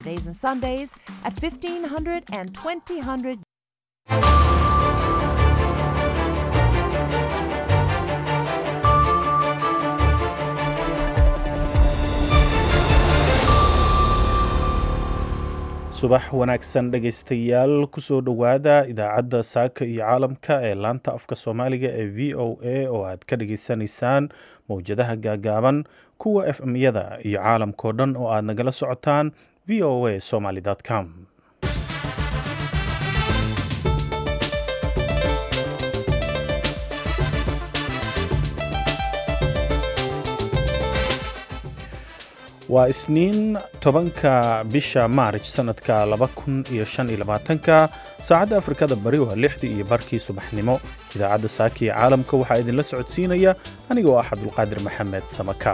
Days and Sundays at 1500 and 2000 subax wanaagsan dhegaystayaal kusoo dhowaada idaacadda saaka iyo caalamka ee laanta afka soomaaliga ee v o a oo aad ka dhageysanaysaan mowjadaha gaagaaban kuwa f m-yada iyo caalamkao dhan oo aad nagala socotaan v o a somaly com waa isniin tobanka bisha maarj sanadka laba kun iyo shan iyo labaatanka saacadda afrikada bari waa lixdii iyo barkii subaxnimo idaacadda saaka iyo caalamka waxaa idinla socodsiinaya anigoo ah cabdulqaadir maxamed samakaab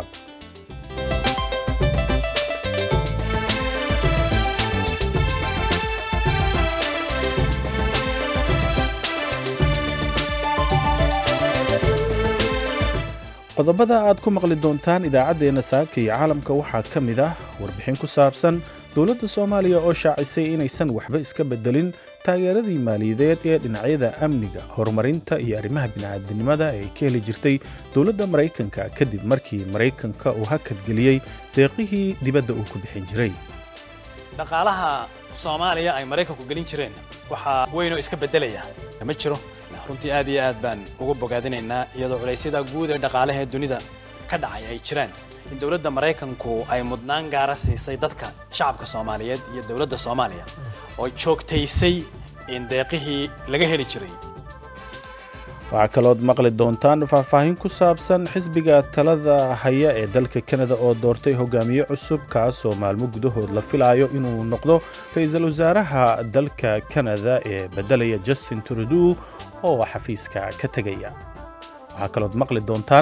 qodobada aad ku maqli doontaan idaacaddeenna saaka iyo caalamka waxaa ka mid ah warbixin ku saabsan dowladda soomaaliya oo shaacisay inaysan waxba iska beddelin taageeradii maaliyadeed ee dhinacyada amniga horumarinta iyo arrimaha bini'aadinimada ee ay ka heli jirtay dowladda maraykanka kadib markii maraykanka uu hakadgeliyey deeqihii dibadda uu ku bixin jiray dhaqaalaha soomaaliya ay maraykanku gelin jireen waxaa weynoo iska beddelaya ma jiro runtii aad iyo aad baan uga bogaadinaynaa iyadoo culaysyada guud ee dhaqaalaha ee dunida ka dhacay ay jiraan in dowladda maraykanku ay mudnaan gaara siisay dadka shacabka soomaaliyeed iyo dowladda soomaaliya oo joogtaysay in deeqihii laga heli jiray waxaa kalood maqli doontaan faahfaahin ku saabsan xisbiga talada haya ee dalka kanada oo doortay hogaamiye cusub kaasoo maalmo gudahood la filaayo inuu noqdo ra-iisul wasaaraha dalka kanada ee beddelaya justin trudeau oo xafiiska ka tegaya waxaa kalood maqli doontaan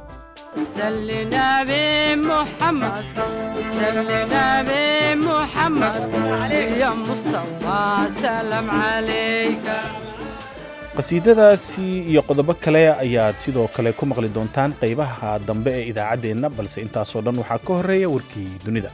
qasiidadaasi iyo qodobo kale ayaad sidoo kale ku maqli doontaan qaybaha dambe ee idaacaddeenna balse intaasoo dhan waxaa ka horreeya warkii dunida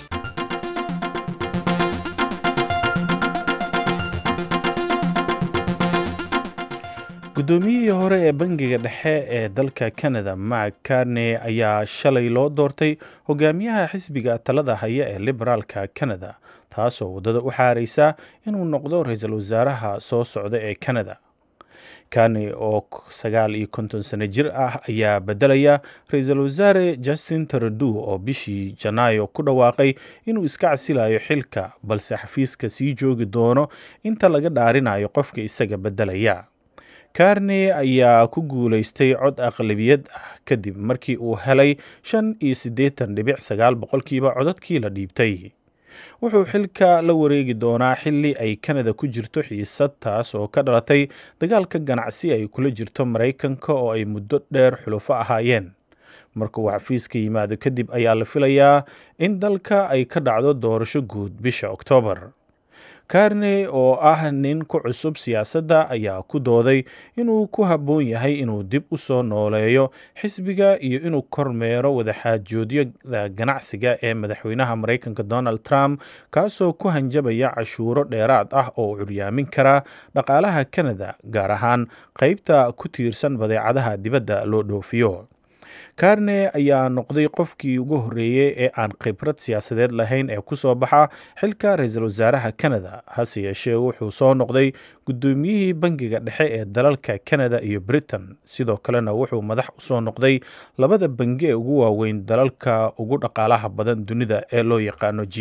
guddoomiyihii hore ee bangiga dhexe ee dalka canada mark carney ayaa shalay loo doortay hogaamiyaha xisbiga talada haya ee liberaalka canada taasoo waddada u xaaraysa inuu noqdo ra-iisul wasaaraha soo socda ee canada carney oo sagaal iyo konton sano jir ah ayaa beddelaya ra-iisul wasaare justin trudeau oo bishii janaayo ku dhawaaqay inuu iska casilayo xilka balse xafiiska sii joogi doono inta laga dhaarinayo qofka isaga beddelaya carney ayaa ku guulaystay cod aqlabiyad ah kadib markii uu helay shan iyo siddeetan dhibic sagaal boqolkiiba codadkii la dhiibtay wuxuu xilka la wareegi doonaa xilli ay kanada ku jirto xiisad taas oo ka dhalatay dagaalka ganacsi ay kula jirto maraykanka oo ay muddo dheer xulufo ahaayeen marka uu xafiiska yimaado kadib ayaa la filayaa in dalka ay ka dhacdo doorasho guud bisha oktoobar carney oo ah nin ku cusub siyaasadda ayaa ku dooday inuu ku habboon yahay inuu dib u soo nooleeyo xisbiga iyo inuu kormeero wadaxaajoodyada ganacsiga ee madaxweynaha maraykanka donald trump kaasoo ku hanjabaya cashuuro dheeraad ah oo curyaamin kara dhaqaalaha canada gaar ahaan qaybta ku tiirsan badeecadaha dibadda loo dhoofiyo carney ayaa noqday qofkii ugu horreeyey ee aan khibrad siyaasadeed lahayn ee ku soo baxa xilka ra-iisul wasaaraha canada hase yeeshee wuxuu soo noqday guddoomiyihii bangiga dhexe ee dalalka canada iyo britain sidoo kalena wuxuu madax u soo noqday labada bangi ee ugu waaweyn dalalka ugu dhaqaalaha badan dunida ee loo yaqaano g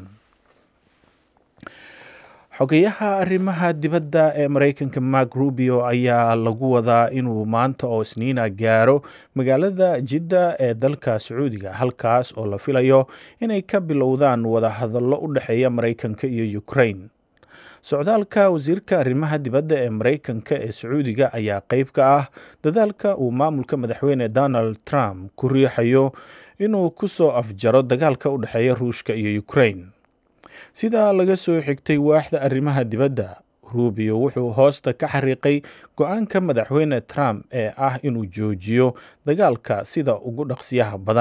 xogeyaha arrimaha dibadda ee maraykanka mark rubio ayaa lagu wadaa inuu maanta oo isniina gaaro magaalada jidda ee dalka sacuudiga halkaas oo la filayo inay ka bilowdaan wadahadallo u dhexeeya maraykanka iyo ukraine socdaalka wasiirka arrimaha dibadda ee maraykanka ee sacuudiga ayaa qeyb ka ah dadaalka uu maamulka madaxweyne donald trump ku riixayo inuu ku soo afjaro dagaalka u dhexeeya ruushka iyo ukraine sidaa laga soo xigtay waaxda arrimaha dibadda rubio wuxuu hoosta ka xariiqay go-aanka madaxweyne trump ee ah inuu joojiyo dagaalka sida ugu dhaqsiyaha badan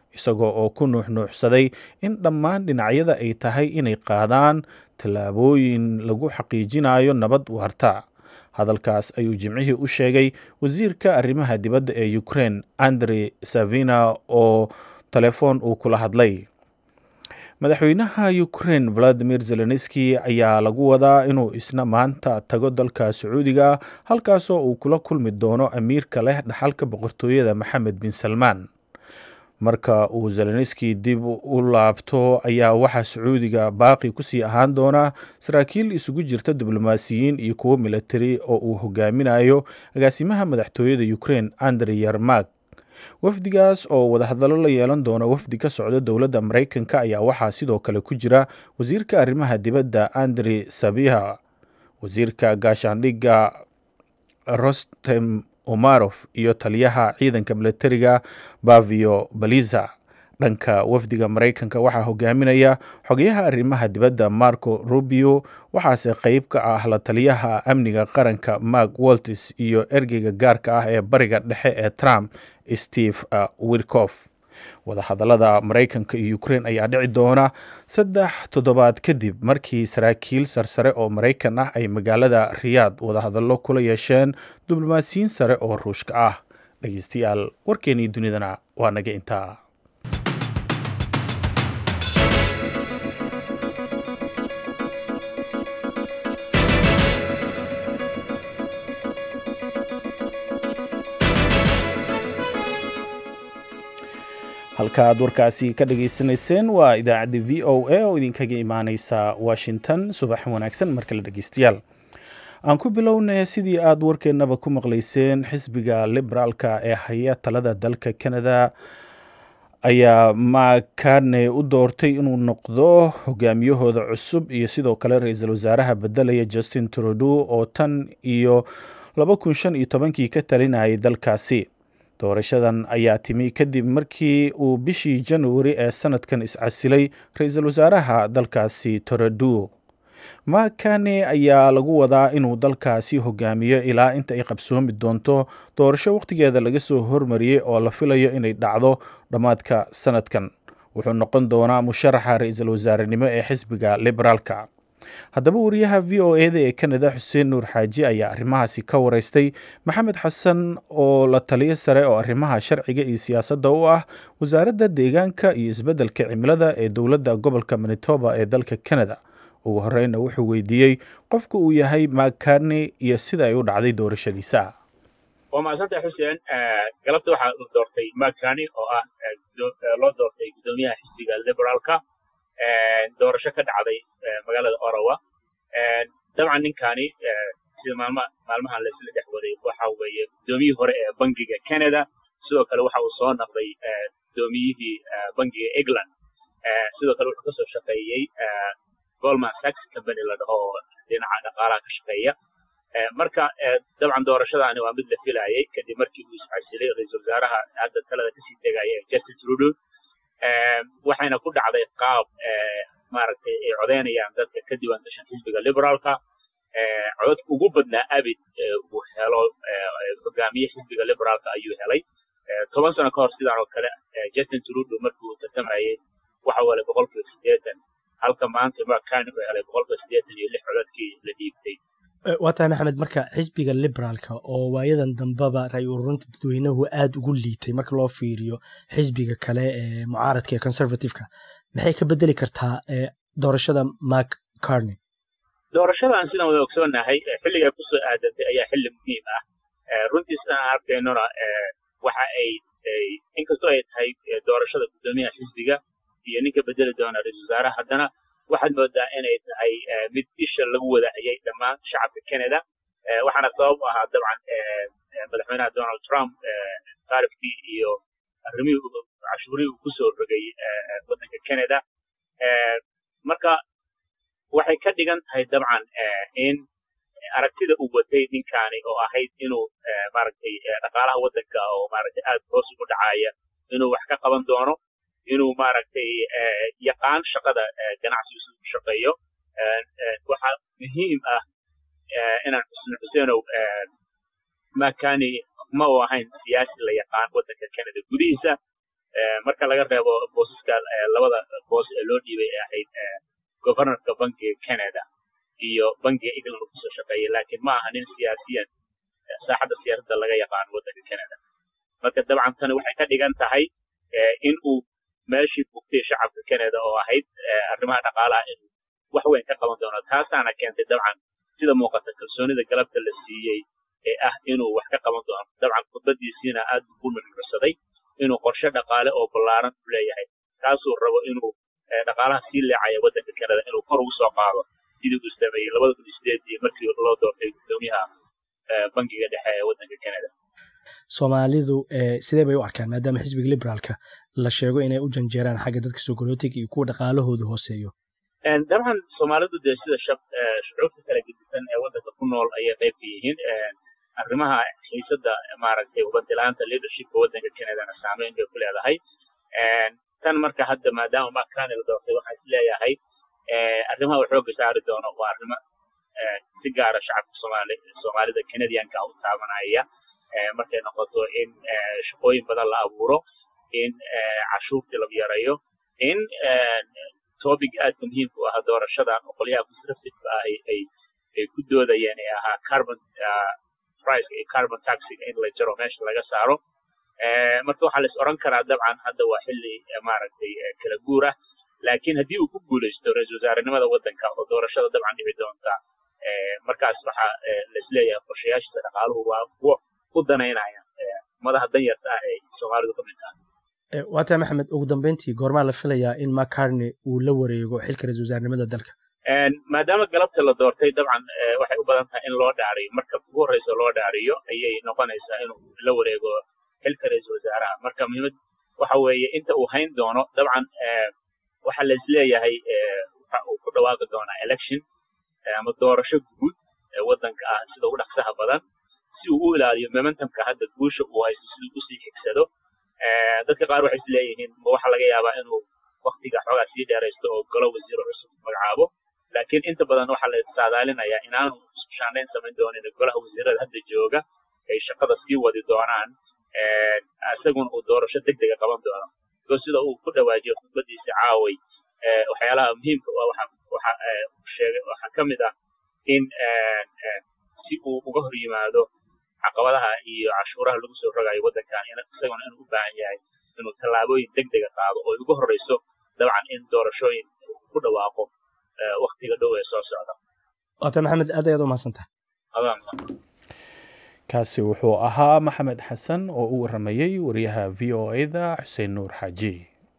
isagoo oo ku nuuxnuuxsaday in dhammaan dhinacyada ay tahay inay qaadaan tallaabooyin lagu xaqiijinayo nabad waarta hadalkaas ayuu jimcihii u sheegay wasiirka arrimaha dibadda ee ukraine andre savina oo telefoon uu kula hadlay madaxweynaha ukraine valadimir zelenski ayaa lagu wadaa inuu isna maanta tago dalka sacuudiga halkaasoo uu kula kulmi doono amiirka leh dhaxalka boqortooyada maxamed bin salmaan marka uu zelenski dib u laabto ayaa waxaa sacuudiga baaqi kusii ahaan doona saraakiil isugu jirta diblomaasiyiin iyo kuwo militari oo uu hogaaminayo agaasimaha madaxtooyada ukraine andre yermak wafdigaas oo wadahadallo la yeelan doona wafdi ka socda dowladda maraykanka ayaa waxaa sidoo kale ku jira wasiirka arrimaha dibadda andre sabiha wasiirka gaashaandhigga rostem omarof iyo taliyaha ciidanka militariga bavio baliza dhanka wafdiga maraykanka waxaa hogaaminaya xogayaha arrimaha dibadda marco rubio waxaase qeyb ka ah la taliyaha amniga qaranka mark waltis iyo ergeyga gaarka ah ee bariga dhexe ee trump steve wirkof wadahadallada maraykanka iyo ukraine ayaa dhici doona saddex toddobaad kadib markii saraakiil sarsare oo maraykan ah ay magaalada riyaad wadahadallo kula yeesheen diblomaasiyiin sare oo ruushka ah dhegeystayaal warkeenii dunidana waa naga intaa halka aad warkaasi ka dhageysanayseen waa idaacadda v o a oo idinkaga imaaneysa washington subax wanaagsan mar kale dhegeystayaal aan ku bilownay sidii aad warkeennaba ku maqleyseen xisbiga liberaalka ee haya talada dalka canada ayaa makarne u doortay inuu noqdo hogaamiyahooda cusub iyo sidoo kale ra-iisul wasaaraha bedelaya justin trudeau oo tan iyo laba kun shan iyo tobankii ka talinayay dalkaasi doorashadan ayaa timi kadib markii uu bishii januari ee sanadkan iscasilay ra-iisul wasaaraha dalkaasi toredu makane ayaa lagu wadaa inuu dalkaasi hogaamiyo ilaa inta ay qabsoomi doonto doorasho wakhtigeeda laga soo hormariyey oo la filayo inay dhacdo dhammaadka sanadkan wuxuu noqon doonaa musharaxa ra-iisul wasaarenimo ee xisbiga liberaalka haddaba wariyaha v o eda ee canada xuseen nuur xaaji ayaa arrimahaasi ka wareystay maxamed xasan oo la taliyo sare oo arrimaha sharciga iyo siyaasadda u ah wasaaradda deegaanka iyo isbeddelka cimilada ee dowladda gobolka manitoba ee dalka canada ugu horeyna wuxuu weydiiyey qofka uu yahay makane iyo sida ay u dhacday doorashadiisa waa mahadsantay xuseen galabta waxaa u doortay makani oo ah loo doortay guddoomiyaha xisbiga liberaalka doorasho ka dhacday magaalada orawa dabcan ninkani sida maalma maalmahan laisla dhex waday waxa weeye guddoomiyihii hore ee bangiga canada sidoo kale waxa uu soo noqday guddoomiyihii bangiga england sidoo kale wuxuu kasoo shaqeeyey goldman sachs company la dhaho oo dhinaca dhaqaalaha ka shaqeeya marka dabcan doorashadaani waa mid la filayay kadib markii uu iscasilay ra-iisul wasaaraha hadda talada kasii tegaya justin trudeau waxayna ku dhacday qaab maaragtay ay codeynayaan dadka ka diiwaan gashan xisbiga liberaalka cododka ugu badnaa abid uu helo hogaamiye xisbiga liberaalka ayuu helay toban sano ka hor sidaan oo kale justin trudeau markii uu tartamayay waxa uu helay boqolkiiba siddeetan halka maanta makani uu helay boqolkiiba siddeetan iyo lix cododkii la dhiibtay waa tahay maxamed marka xisbiga liberaalka oo waayadan dambeba ra-y ururinta dadweynuhu aada ugu liitay marka loo fiiriyo xisbiga kale ee mucaaradka ee conservativeka maxay ka bedeli kartaa doorashada mark carney doorashadan sidaan wada ogsoonahay xilliga ay kusoo aadatay ayaa xilli muhiim ah runtii sidaan arkaynona waxa ay inkastoo ay tahay doorashada guddoomiyaha xisbiga iyo ninka bedeli doona ra-isul wasaaraha haddana waxaad moodaa inay tahay mid isha lagu wadahayay dhammaan shacabka canada waxaana sabab u ahaa dabcan madaxweynaha donald trump taarifkii iyo arrimihii cashuurihii uu kusoo rogay waddanka canada marka waxay ka dhigan tahay dabcan in aragtida uu watay ninkaani oo ahayd inuu maaragtay dhaqaalaha waddanka oo maaragtay aad hoos ugu dhacaya inuu wax ka qaban doono inuu maaragtay yaqaan shaqada ganacsigiisa u shaqeeyo waxaa muhiim ah inaan xusno xuseenow makani ma uu ahayn siyaasi la yaqaan waddanka canada gudihiisa marka laga reebo boosaska labada boos ee loo dhiibay ee ahayd governorka bankiga canada iyo bankiga england uu kusoo shaqeeyay laakiin ma aha nin siyaasiyan saaxadda siyaasadda laga yaqaano waddanka canada marka dabcan tani waxay ka dhigan tahay in uu meeshii bugtay shacabka canada oo ahayd arrimaha dhaqaalaha inuu wax weyn ka qaban doono taasaana keentay dabcan sida muuqata kalsoonida galabta la siiyey ee ah inuu wax ka qaban doono dabcan khudbadiisiina aad ugu nuxnuxsaday inuu qorshe dhaqaale oo ballaaran u leeyahay kaasuu rabo inuu dhaqaalaha sii leecaya waddanka canada inuu kor ugu soo qaado sidii uu sameeyey labada kun iyo sideedii markii loo doortay guddoomiyaha bankiga dhexe ee waddanka canada soomaalidu sidee bay u arkaan maadaama xisbiga liberaalka la sheego inay u janjeeraan xagga dadka sogolootiga iyo kuwa dhaqaalahoodu hooseeyo dabcan soomaalidu dee sida shucuubta kala gedisan ee waddanka ku nool ayay qayb ka yihiin arrimaha xiisadda maaragtay ubadilaanta leadershipka waddanka canadana saameyn bay ku leedahay tan marka hadda maadaama makani la doortay waxaan is leeyahay arrimaha uu xoogga saari doono waa arrimo si gaara shacabka soomaali soomaalida canadianka u taabanaya markay noqoto in shaqooyin badan la abuuro in cashuurtii la yareeyo in topic aadka muhiimka u ah doorashadan oo qolyaha conservativeka ah ay ay ku doodayeen ee ahaa carbon price iyo carbon taxiga in la jaro meesha laga saaro marka waxaa la is oran karaa dabcan hadda waa xilli maaragtay kala guur ah laakiin haddii uu ku guulaysto ra-iisul wasaarenimada waddanka oo doorashada dabcan dhici doonta markaas waxaa laisleeyahay qorshayaashiisa dhaqaaluhu waa kuwo u danaynaya madaha danyarta ah ee soomaalidu ka mid tahay waataa maxamed ugu dambeyntii goormaa la filayaa in macarney uu la wareego xilka ra-isul wasaarnimada dalka maadaama galabta la doortay dabcan waxay u badan tahay in loo dhaariyo marka ugu horreysa loo dhaariyo ayay noqonaysaa inuu la wareego xilka ra-iisul wasaaraha marka muhiimad waxa weeye inta uu hayn doono dabcan waxa la isleeyahay waxa uu ku dhawaaqi doonaa election ama doorasho guud ee waddanka ah sida ugu dhaqsaha badan si uu u ilaaliyo momentumka hadda guusha uu haysto siduu usii xigsado dadka qaar waxay isleeyihiin ma waxa laga yaabaa inuu waktiga xoogaa sii dheeraysto oo golo wasiiro cusub magacaabo laakiin inta badan waxaa la saadaalinayaa inaanu isku shaandhayn samayn doonin golaha wasiirada hadda jooga ay shaqada sii wadi doonaan isaguna uu doorasho deg dega qaban doono oo sida uu ku dhawaajiyo khudbadiisa caaway waxyaalaha muhiimka u ah waxa waxa sheegay waxaa ka mid ah in si uu uga hor yimaado caqabadaha iyo cashuuraha lagu soo rogayo waddankan isaguna inuu u baahan yahay inuu tallaabooyin deg dega qaado oo ugu horreyso dabcan in doorashooyin ku dhawaaqo waktiga dhow ee soo socda waata maxamed aad ayaad u mahadsantaha kaasi wuxuu ahaa maxamed xasan oo u waramayey wariyaha v o e-da xuseen nuur xaaji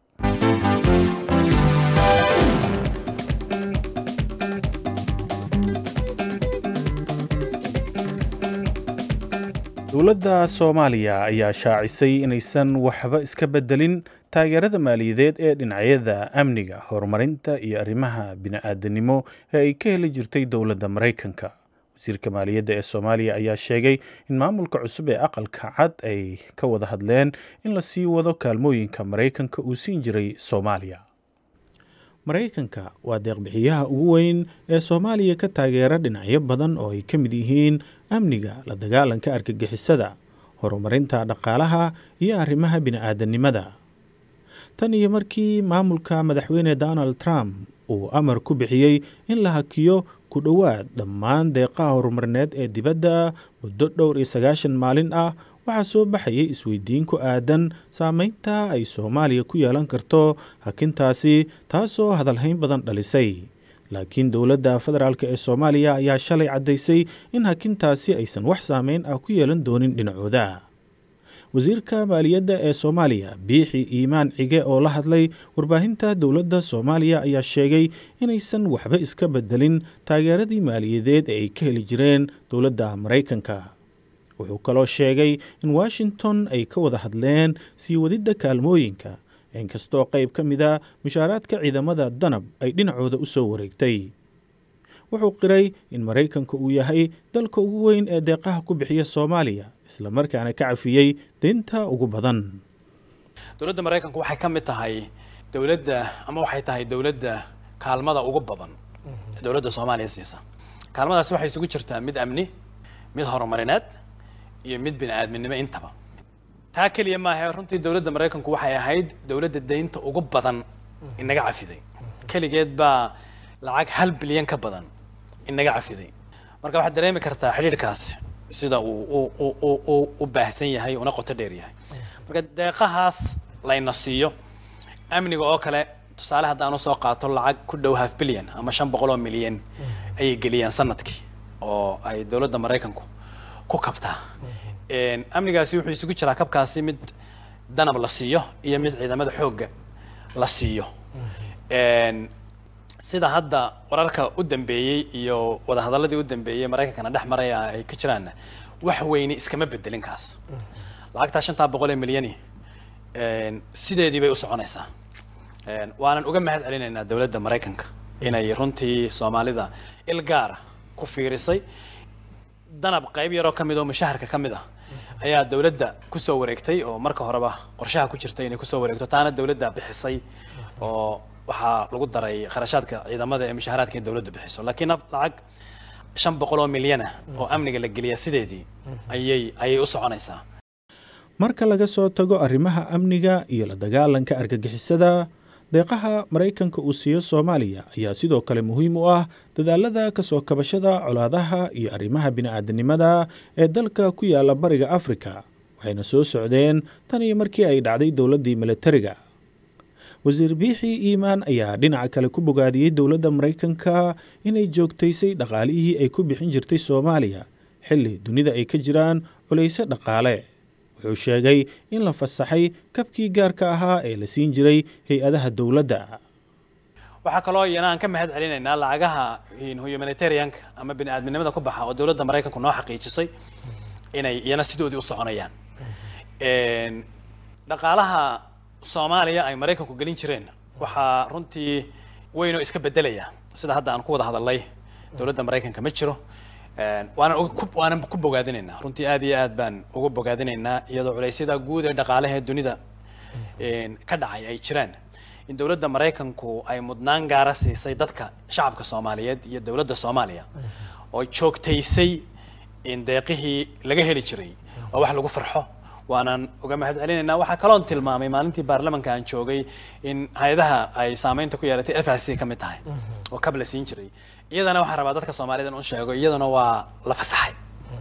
dowladda soomaaliya ayaa shaacisay inaysan waxba iska beddelin taageerada maaliyadeed ee dhinacyada amniga horumarinta iyo arrimaha bini-aadanimo ee ay ka heli jirtay dowladda maraykanka wasiirka maaliyadda ee soomaaliya ayaa sheegay in maamulka cusub ee aqalka cad ay ka wada hadleen in la sii wado kaalmooyinka maraykanka uu siin jiray soomaaliya maraykanka waa deeqbixiyaha ugu weyn ee soomaaliya ka taageera dhinacyo badan oo ay ka mid yihiin amniga la dagaalanka argagixisada horumarinta dhaqaalaha iyo arrimaha bini-aadanimada tan iyo markii maamulka madaxweyne donald trump uu amar ku bixiyey in la hakiyo ku dhowaad dhammaan deeqaha horumarineed ee dibadda muddo dhowr iyo sagaashan maalin ah waxaa soo baxayay isweydiin ku aadan saameynta ay soomaaliya ku yeelan karto hakintaasi taasoo hadalhayn badan dhalisay laakiin dowladda federaalk ee soomaaliya ayaa shalay caddaysay in hakintaasi aysan wax saameyn ah ku yeelan doonin dhinacooda wasiirka maaliyadda ee soomaaliya biixi iimaan cige oo la hadlay warbaahinta dowladda soomaaliya ayaa sheegay inaysan waxba iska bedelin taageeradii maaliyadeed ee ay ka heli jireen dowladda maraykanka wuxuu kaloo sheegay in washington ay ka wada hadleen sii wadidda kaalmooyinka inkastoo qayb ka mida mushaaraadka ciidamada danab ay dhinacooda u soo wareegtay wuxuu qiray in maraykanka uu yahay dalka ugu weyn ee deeqaha ku bixiya soomaaliya islamarkaana ka cafiyey deynta ugu badan dowladda maraykanku waxay ka mid tahay dowladda ama waxay tahay dowladda kaalmada ugu badan ee dowladda soomaaliya siisa kaalmadaasi waxay isugu jirtaa mid amni mid horumarineed iyo mid bini aadminimo intaba taa keliya maaha runtii dowladda maraykanku waxay ahayd dowladda deynta ugu badan inaga cafiday keligeed baa lacag hal bilyan ka badan inaga cafiday marka waxaad dareemi kartaa xidhiidhkaasi sida uu u u baahsan yahay una qoto dheer yahay marka deeqahaas layna siiyo amniga oo kale tusaale haddaan usoo qaato lacag ku dhow half bilyan ama shan boqol oo milyan ayay geliyaan sanadkii oo ay dowladda maraykanku ku kabtaa amnigaasi wuxuu isugu jiraa kabkaasi mid danab la siiyo iyo mid ciidamada xoogga la siiyo sida hadda wararka u dambeeyey iyo wadahadaladii u dambeeyey maraykankana dhex maraya ay ka jiraanna wax weyne iskama bedelin kaas lacagtaa shantaa boqol ee milyani sideedii bay u soconaysaa waanan uga mahad celinaynaa dowladda maraykanka inay runtii soomaalida ilgaara ku fiirisay danab qayb yaroo ka mid oo mushaharka ka mid ah ayaa dowladda kusoo wareegtay oo marka horeba qorshaha ku jirtay inay kusoo wareegto taana dowladda bixisay oo waxaa lagu daray kharashaadka ciidamada ee mushaharaadka in dowladdu bixiso laakiin lacag shan boqol oo milyan ah oo amniga la geliya sideedii ayay ayay u soconaysaa marka laga soo tago arrimaha amniga iyo la dagaalanka argagixisada deeqaha maraykanka uu siiyo soomaaliya ayaa sidoo kale muhiim u ah dadaalada kasoo kabashada colaadaha iyo arrimaha bini'aadanimada ee dalka ku yaala bariga afrika waxayna soo socdeen tan iyo markii ay dhacday dowladdii militariga wasiir biixi iimaan ayaa dhinaca kale ku bogaadiyey dowladda maraykanka inay joogtaysay dhaqaalihii ay ku bixin jirtay soomaaliya xilli dunida ay ka jiraan culayse dhaqaale wuxuu sheegay in la fasaxay kabkii gaarka ahaa ee la siin jiray hay-adaha dowladda waxaa kaloo iyana aan ka mahad celinaynaa lacagaha humanitarianka ama bini aadminimada ku baxa oo dowladda maraykanku noo xaqiijisay inay iyana sidoodii u soconayaan dhaqaalaha soomaaliya ay maraykanku gelin jireen waxaa runtii weynoo iska bedelaya sida hadda aan ku wada hadalnay dowladda maraykanka ma jiro waanan waanan ku bogaadinaynaa runtii aad iyo aad baan uga bogaadinaynaa iyadoo culaysyada guud ee dhaqaalaha ee dunida ka dhacay ay jiraan in dowladda maraykanku ay mudnaan gaara siisay dadka shacabka soomaaliyeed iyo dowladda soomaaliya oo joogtaysay in deeqihii laga heli jiray waa wax lagu farxo waanaan uga mahad celinaynaa waxaa kaloon tilmaamay maalintii baarlamanka aan joogay in hay-adaha ay saameynta ku yeelatay f r c ka mid tahay oo kab la siin jiray iyadana waxaan rabaa dadka soomaaliyed in u sheego iyadana waa la fasaxay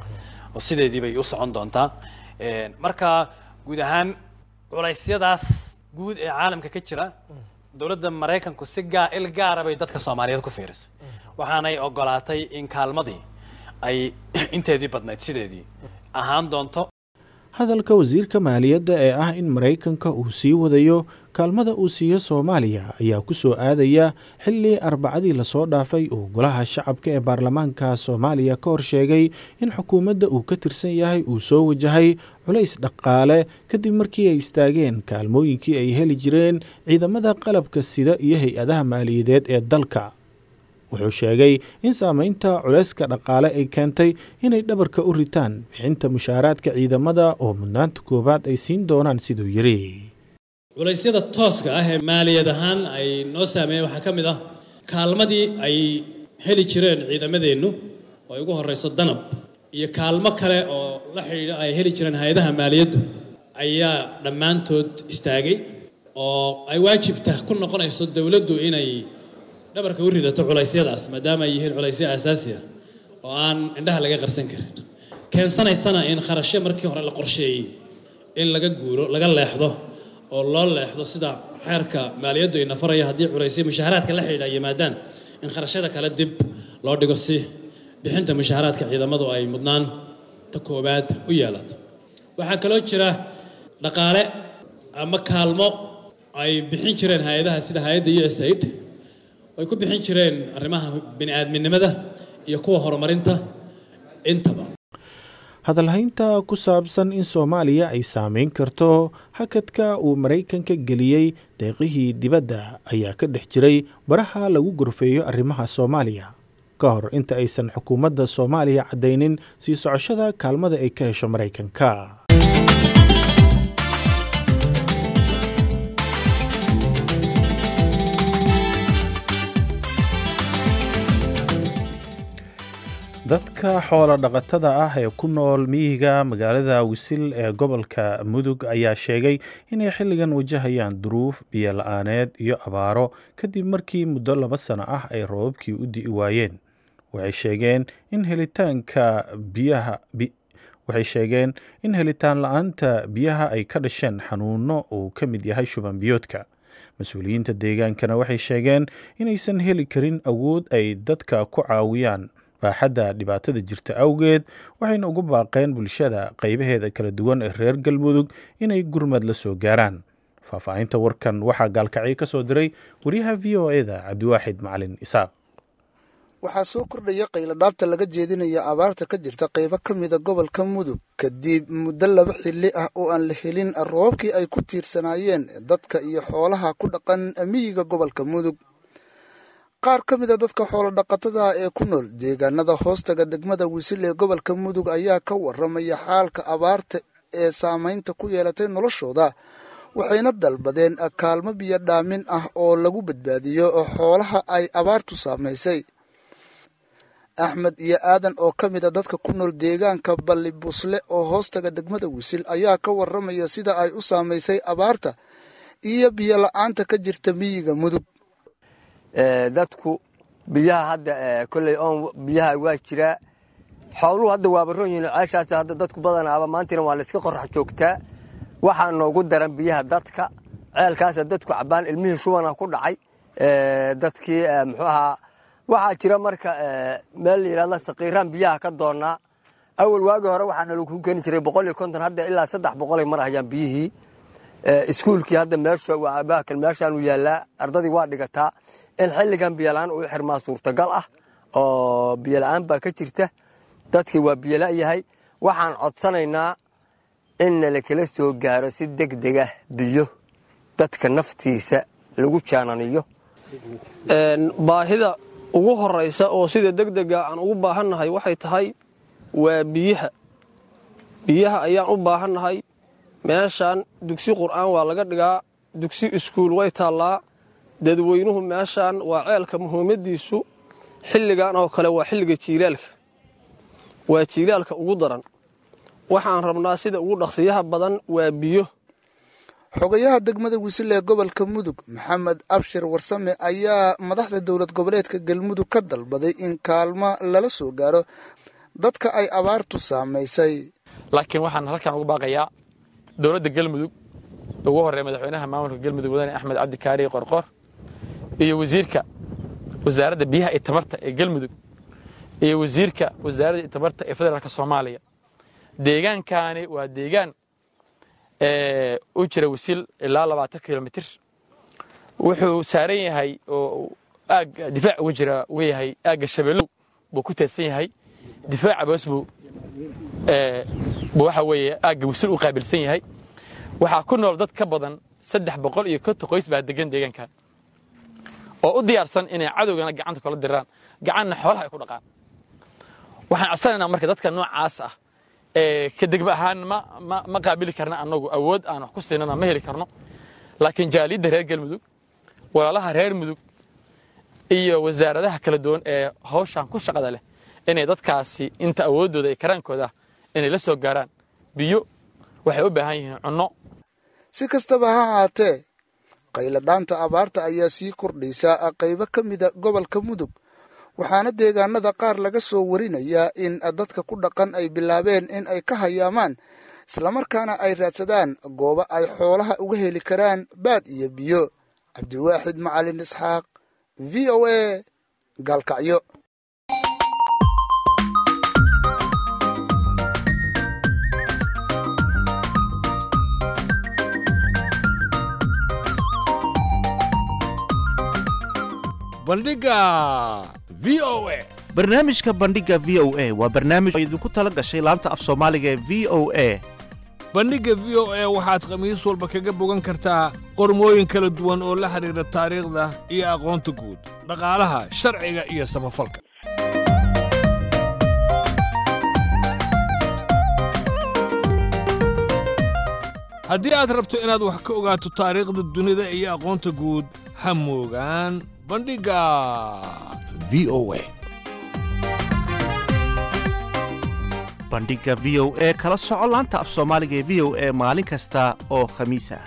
oo sideedii bay u socon doontaa marka guud ahaan culaysyadaas guud ee caalamka ka jira dowladda maraykanku si gaa il gaara bay dadka soomaaliyeed ku fiirisay waxaanay ogolaatay in kaalmadii ay inteedii badnayd sideedii ahaan doonto hadalka wasiirka maaliyadda ee ah in maraykanka uu sii wadayo kaalmada uu siiyo soomaaliya ayaa ku soo aadaya xilli arbacadii lasoo dhaafay uu golaha shacabka ee baarlamaanka soomaaliya ka hor sheegay in xukuumadda uu ka tirsan yahay uu soo wajahay culays dhaqaale kadib markii ay istaageen kaalmooyinkii ay heli jireen ciidamada qalabka sida iyo hay-adaha maaliyadeed ee dalka wuxuu sheegay in saamaynta culayska dhaqaale ay keentay inay dhabarka u ritaan bixinta mushaaraadka ciidamada oo mudnaanta koowaad ay siin doonaan siduu yidhi culaysyada tooska ah ee maaliyad ahaan ay noo saameeyeen waxaa ka mid ah kaalmadii ay heli jireen ciidamadeennu oo ay ugu horrayso danab iyo kaalmo kale oo la xidhiidha ay heli jireen hay-adaha maaliyaddu ayaa dhammaantood istaagay oo ay waajibta ku noqonayso dowladdu inay dhabarka u ridato culaysyadaas maadaama ay yihiin culaysyo aasaasi ah oo aan indhaha laga qarsan karin keensanaysana in kharashyo markii hore la qorsheeyey in laga guuro laga leexdo oo loo leexdo sida xeerka maaliyaddu ina faraya haddii culaysyo mushaharaadka la xidhiidha yimaadaan in kharashyada kale dib loo dhigo si bixinta mushaharaadka ciidamadu ay mudnaan ta koowaad u yeelato waxaa kaloo jira dhaqaale ama kaalmo ay bixin jireen hay-adaha sida hay-adda u s aid ay ku bixin jireen arrimaha bini'aadminimada iyo kuwa horumarinta intaba hadalhaynta ku saabsan in soomaaliya ay saameyn karto hakadka uu maraykanka geliyey deeqihii dibadda ayaa ka dhex jiray baraha lagu gorfeeyo arrimaha soomaaliya ka hor inta aysan xukuumadda soomaaliya caddaynin sii socoshada kaalmada ay ka hesho maraykanka dadka xoola dhaqatada ah ee ku nool miyiga magaalada wisil ee gobolka mudug ayaa sheegay inay xilligan wajahayaan duruuf biyo la-aaneed iyo abaaro kadib markii muddo laba sano ah ay roobabkii u di'i waayeen waxay sheegeen in helitaanka biyaha waxay sheegeen in helitaan la-aanta biyaha ay ka dhasheen xanuuno uu ka mid yahay shuban biyoodka mas-uuliyiinta deegaankana waxay sheegeen inaysan heli karin awood ay dadka ku caawiyaan baaxadda dhibaatada jirta awgeed waxayna ugu baaqeen bulshada qaybaheeda kala duwan ee reer galmudug inay gurmad la soo gaaraan faahfaahinta warkan waxaa gaalkacyo ka soo diray wariyaha v o e da cabdiwaaxid macalin isaaq waxaa soo kordhaya qayladhaabta laga jeedinaya abaarta ka jirta qaybo ka mida gobolka mudug kadib muddo laba xilli ah oo aan la helin roobabkii ay ku tiirsanaayeen dadka iyo xoolaha ku dhaqan miyiga gobolka mudug qaar ka mida dadka xoolo dhaqatada ee ku nool deegaanada hoostaga degmada wisil ee gobolka mudug ayaa ka waramaya xaalka abaarta ee saamaynta ku yeelatay noloshooda waxayna dalbadeen kaalmo biyo dhaamin ah oo lagu badbaadiyo xoolaha ay abaartu saamaysay axmed iyo aadan oo ka mid a dadka ku nool deegaanka balli busle oo hoostaga degmada wisil ayaa ka waramaya sida ay u saamaysay abaarta iyo biyo la-aanta ka jirta miyiga mudug dadku biyaha hadda kolley oon biyaha waa jiraa xooluhu hadda waaba ron yihiin ceeshaas hadda dadku badanaaba maantiina waa layska qorrax joogtaa waxaa noogu daran biyaha dadka ceelkaasa dadku cabaan ilmihii shubana ku dhacay dadkii muxuu ahaa waxaa jira marka meel la yidhahda sakiiraan biyaha ka doonnaa awal waagi hore waxaana lagu keeni jiray boqol iyo konton hadda ilaa saddex boqolay marahayaan biyihii iskuulkii hadda meeshan meeshaanu yaallaa ardadii waa dhigataa in xilligan biyola-aan uu xirmaa suurtagal ah oo biyola-aan baa ka jirta dadkii waa biyola yahay waxaan codsanaynaa in nala kala soo gaaro si deg dega biyo dadka naftiisa lagu jaananiyo baahida ugu horaysa oo sida deg dega aan ugu baahannahay waxay tahay waa biyaha biyaha ayaan u baahannahay meeshaan dugsi qur'aan waa laga dhigaa dugsi iskuul way taallaa dadweynuhu meeshaan waa ceelka muhiimadiisu xilligan oo kale waa xilliga jiilaalka waa jiilaalka ugu daran waxaan rabnaa sida ugu dhaqsiyaha badan waa biyo xogayaha degmada wisil ee gobolka mudug maxamed abshir warsame ayaa madaxda dowlad goboleedka galmudug ka dalbaday in kaalmo lala soo gaaro dadka ay abaartu saamaysay laakiin waxaan halkan ugu baaqayaa dowladda galmudug ugu horreeya madaxweynaha maamulka galmudug wadane axmed cabdi kaariye qorqor iyo wasiirka wasaaradda biyaha iyo tamarta ee galmudug iyo wasiirka wasaaradda tamarta ee federaalka soomaaliya deegaankaani waa deegaan u jira wisil ilaa labaatan kilomitir wuxuu saaran yahay oo aagga difaac uga jira uga yahay aagga shabeellow buu ku teedsan yahay difaaca boos buu buu waxa weeye aagga wisil u qaabilsan yahay waxaa ku nool dad ka badan saddex boqol iyo konton qoys baa degan deegaankan oo u diyaarsan inay cadowgana gacanta kula diraan gacanna xoolaha ay ku dhaqaan waxaan codsanaynaa marka dadka noocaas ah ka degma ahaan ma qaabili karna annagu awood aan wax ku siinana ma heli karno laakiin jaaliyadda reer galmudug walaalaha reer mudug iyo wasaaradaha kala duwan ee hawshan ku shaqada leh inay dadkaasi inta awooddooda iyo karaankooda inay la soo gaaraan biyo waxay u baahan yihiin cunno si kastaba ha ahaatee qayladhaanta abaarta ayaa sii kordhaysaa qaybo ka mida gobolka mudug waxaana deegaanada qaar laga soo warinayaa in dadka ku dhaqan ay bilaabeen in ay ka hayaamaan islamarkaana ay raadsadaan goobo ay xoolaha uga heli karaan baad iyo biyo cabdiwaaxid macalin isxaaq v o a gaalkacyo bandhiga v o a barnaamijka bandhiga v o a waa barnaamij oo idinku tala gashay laanta af soomaaliga ee v o a bandhigga v o a waxaad khamiis walba kaga bogan kartaa qormooyin kala duwan oo la xidhiidha taariikhda iyo aqoonta guud dhaqaalaha sharciga iyo samafalka haddii aad rabto inaad wax ka ogaato taariikhda dunida iyo aqoonta guud ha moogaan bandhigga v o a bandhiga v o e kala soco laanta af soomaaliga ee v o e maalin kasta oo khamiis ah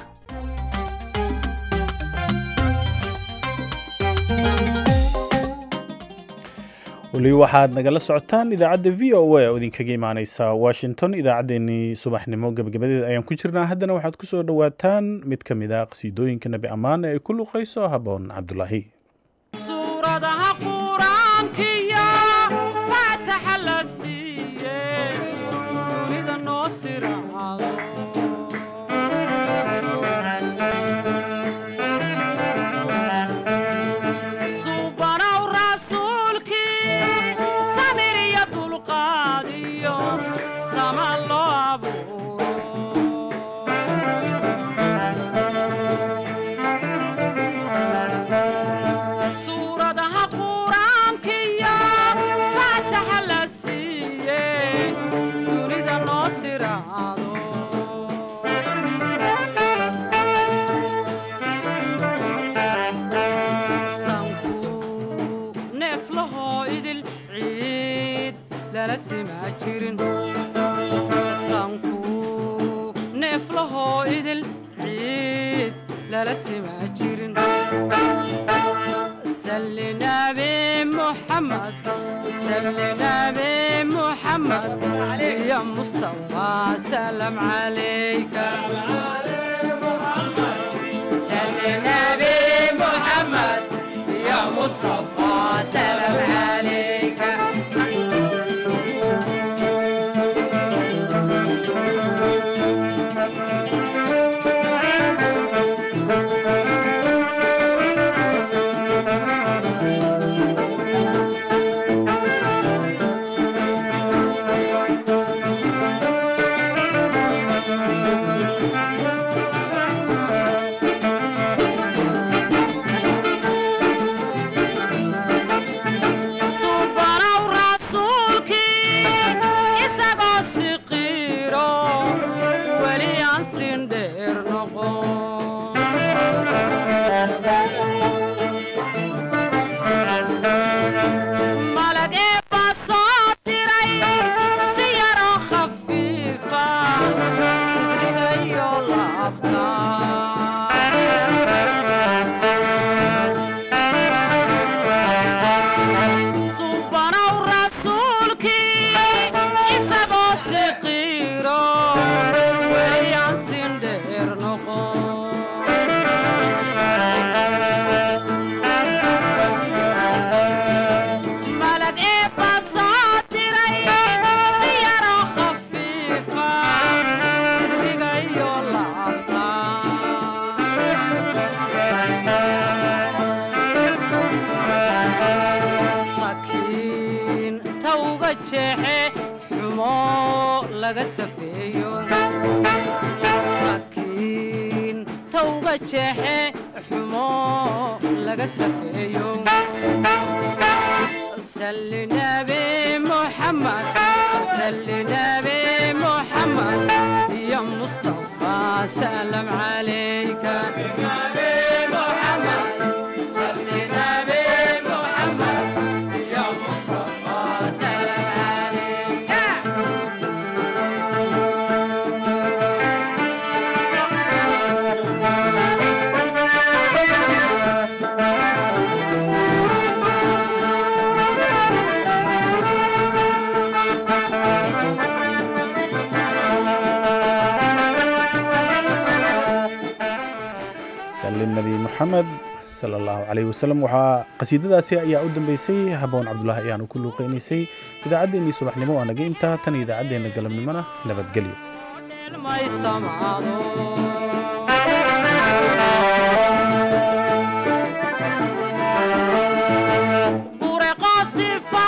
weli waxaad nagala socotaan idaacadda v o a oo idinkaga imaaneysa washington idaacaddeenii subaxnimo gebagabadeeda ayaan ku jirnaa haddana waxaad ku soo dhowaataan mid ka mid a qhsiidooyinka nabi ammaan ee ay ku luqayso haboon cabdulaahi suuradaha qur-aankiyo faataxa la siiye dunida noo siraado suubanow rasuulkii samir iyo dulqaad iyo sama loo abuuro suuradaha qur-aankiyo faataxa la siiye dunida noo siraado sanku neeflahoo idil ciid lala simaa jirin sanku neeflahoo idil ciid lala simaa jirin سل نبي محمد سل نبي محمد يا مصطفى سلام عليك سل نبي محمد يا مصطفى سلام عليك subanow rasuulkii isagoo siqiiro weli aan sindheer noqon malag eebba soo diray si yaroo khafiifa sidriga iyo laabta subanow rasuulkii isagoo siqiiro weli aan sindheer noqon malag eebba soo diray si yaroo khafiifa sidriga iyo laabta sakiin tawga jeexe xumo laga safeeyo sakiin tawga jeexe xumo laga safeeyo salli nabi muxamed salli nabi muxamed ya mustafa salam calayka salli nabi muxamed ya mustafa salam calayka sali nabi moxamed sala allahu calayh wasalam waxaa qasiidadaasi ayaa u dambeysay haboon cabdulaahi ayaanu ku luuqeynaysay idaacaddeenii subaxnimo waa naga intaa tan iyo idaacaddeenna galabnimona nabadgelyo may samaado bureqo sifa